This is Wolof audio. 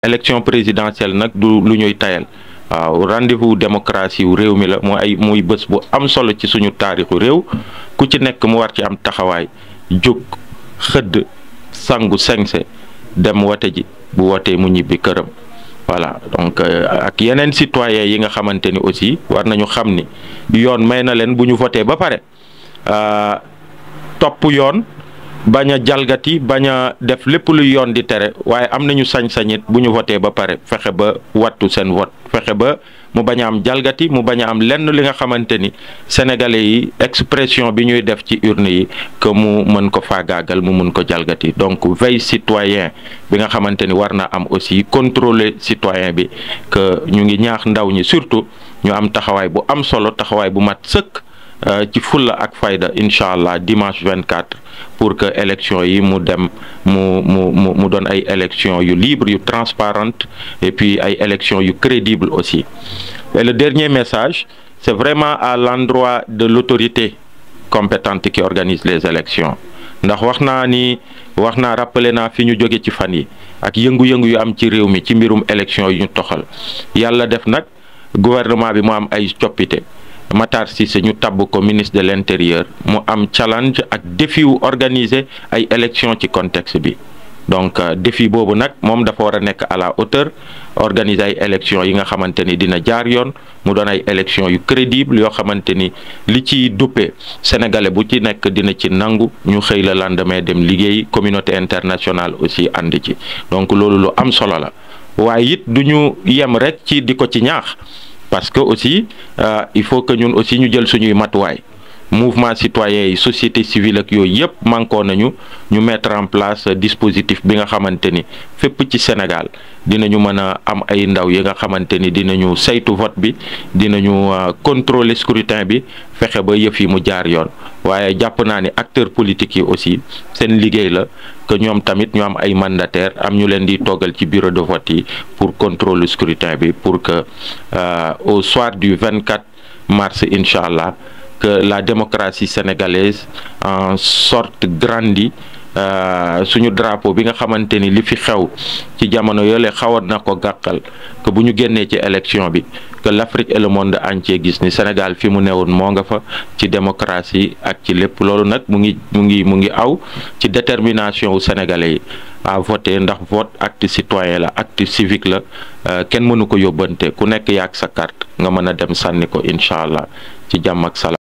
élection présidentielle nag du lu ñuy tayal waaw rendez-vous démocratie wu réew mi la mooy ay muy bés bu am solo ci suñu taarixu réew ku ci nekk mu war ci am taxawaay jóg xëdd sangu sengse dem wote ji bu wotee mu ñibbi këram voilà donc ak yeneen citoyens yi nga xamante ni aussi war nañu xam ni yoon may na leen bu ñu voté ba pare topp yoon bañ a jalgati bañ a def lépp luy yoon di tere waaye am nañu sañ-sañit bu ñu voté ba pare fexe ba wattu seen vote fexe ba mu bañ a am jalgati mu bañ a am lenn li nga xamante ni sénégalais yi expression bi ñuy def ci urne yi que mu mën ko faagaagal mu mun ko jalgati donc veille citoyen bi nga xamante ni war na am aussi contrôler citoyen bi que ñu ngi ñaax ndaw ñi surtout ñu am taxawaay bu am solo taxawaay bu mat sëkk ci fulla ak fayda incha allah dimanche 24 pour que élection yi mu dem mu mu mu mu doon ay élection yu libre yu transparente et puis ay élection yu crédible aussi et le dernier message c'est vraiment à l'endroit de l'autorité compétente qui organise les élections ndax wax naa ni wax naa rappelé naa fi ñu jóge ci fan yi ak yëngu-yëngu yu am ci réew mi ci mbirum élection yu ñu toxal yàlla def nag gouvernement bi mu am ay coppite Matar Cissé ñu tabb ko ministre de l'intérieur mu am challenge ak défi wu organiser ay élections ci contexte bi donc défi boobu nag moom dafa war a nekk à la hauteur organiser ay élections yi nga xamante ni dina jaar yoon mu doon ay élections yu crédible yoo xamante ni li ci duppe sénégalais bu ci nekk dina ci nangu ñu xëy la lendemain dem liggéey communauté internationale aussi ànd ci donc loolu lu am solo la waaye it du ñu yem rek ci di ko ci ñaax. parce que aussi euh, il faut que ñun aussi ñu jël suñuy matuwaay mouvement citoyen yi société civile ak yooyu yëpp mànkoo nañu ñu mettre en place dispositif bi nga xamante ni fépp ci Sénégal dinañu mën a am ay ndaw yi nga xamante ni dinañu saytu vote bi dinañu uh, contrôler scrutin bi fexe ba yëf yi mu jaar yoon waaye jàpp naa ni acteurs politiques yi aussi seen liggéey la que ñoom tamit ñu am ay mandataires am ñu leen di toggal ci bureau de vote yi pour contrôler scrutin bi pour que uh, au soir du 24 mars incha allah que la démocratie sénégalaise en sorte grandie suñu drapeau bi nga xamante ni li fi xew ci jamono yoolee xawoon na ko gàkkal que bu ñu génnee ci élection bi que l'Afrique et le monde entier gis ni Sénégal fi mu newoon moo nga fa ci démocratie ak ci lépp loolu nag mu ngi mu ngi mu ngi aw ci détermination wu sénégalais yi à voter ndax vote acte citoyen la acte civique la kenn mënu ko yóbbante ku nekk yaag sa carte nga mën a dem sànni ko incha allah ci jàmm ak salaam